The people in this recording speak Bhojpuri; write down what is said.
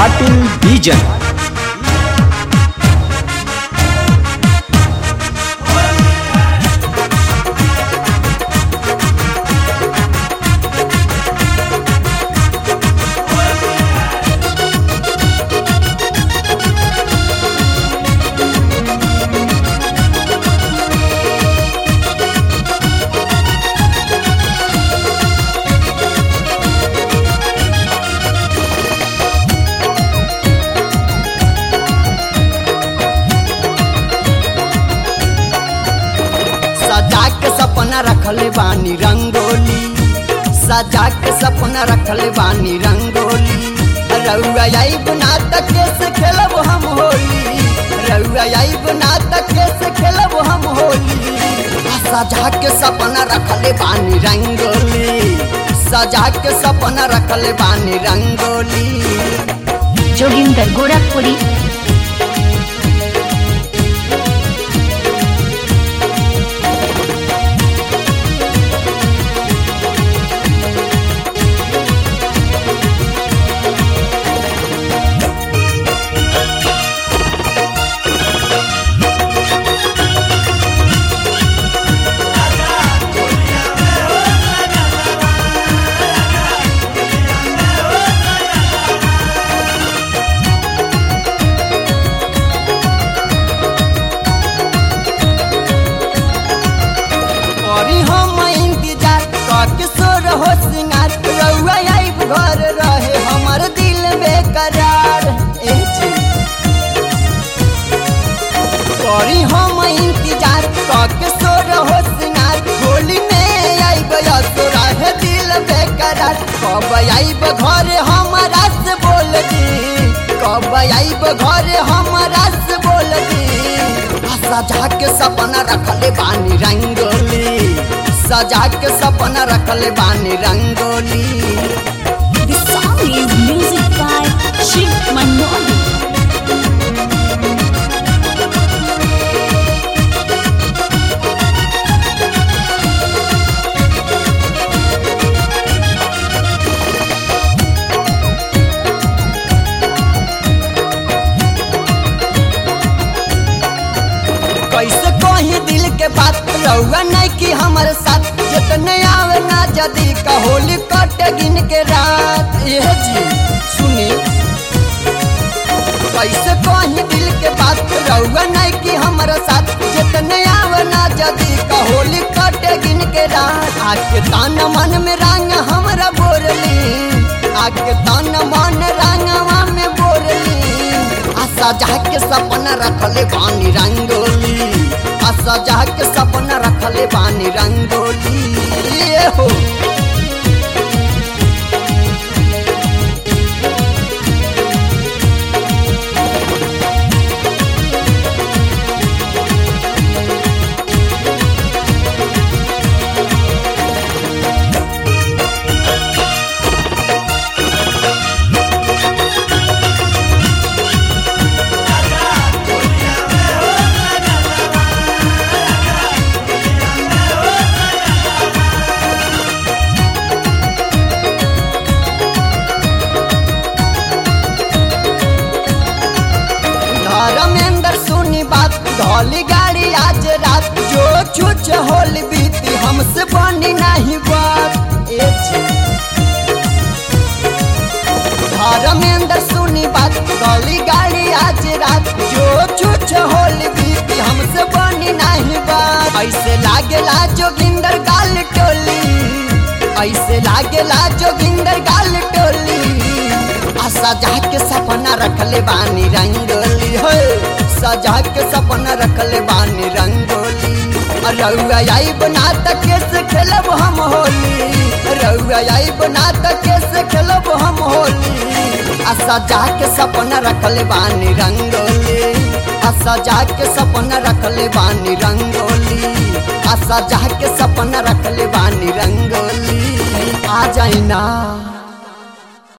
ಪಾಟೀಲ್ ಬೀಜನ್ सजा के सपना रखले बानी रंगोली सजा के सपना रखले बानी रंगोली रउआ आई बना तक से खेलब हम होली रउआ आई बना तक से खेलब हम होली सजा के सपना रखले बानी रंगोली सजा के सपना रखले बानी रंगोली जोगिंदर गोरखपुरी करी हम इंतजार करके सो रहो सिंगार रउआ आइब घर रहे हमर दिल बेकरार ए जी। करी हम इंतजार करके सो रहो सिंगार होली में आइब सो रहे दिल बेकरार कब आइब घर हमारा से बोल दी कब आइब घर हमारा से बोल दी सजा के सपना रखले बानी रंगोली सजा के सपना रखले बानी rangoli The song is music by Shiv Manoli. कैसे कही दिल के बात रहुआ नहीं कि हमारे साथ जितने आवे ना जदी का होली कटे गिन के रात ये जी सुनी कैसे कही दिल के बात रहुआ नहीं कि हमारे साथ जितने आवे ना जदी का होली कटे गिन के रात आके तान मन में रंग हमरा बोरली आके तान मन रंगवा में बोरली आ सजा के सपना रखले बानी रंगोली आ सजा के सपना रखले बानी रंगोली ये हो धर्मेंद्र सुनी बात धौली गाड़ी आज रात जो छुच होल बीती हमसे बनी नहीं बात ए जी। धर्मेंद्र सुनी बात धौली गाड़ी आज रात जो छुच होल बीती हमसे बनी नहीं बात ऐसे लागेला जोगिंदर गाल टोली ऐसे लागेला जोगिंदर गाल टोली आ सजा के सपना रखले बानी रंगोली हो सजा के सपना रखले बानी रंगोली आ रउआ आई बना तक से खेलब हम होली रउआ आई बना तक से खेलब हम होली आ सजा के सपना रखले बानी रंगोली आ सजा के सपना रखले बानी रंगोली आ सजा के सपना रखले बानी रंगोली आ जाइना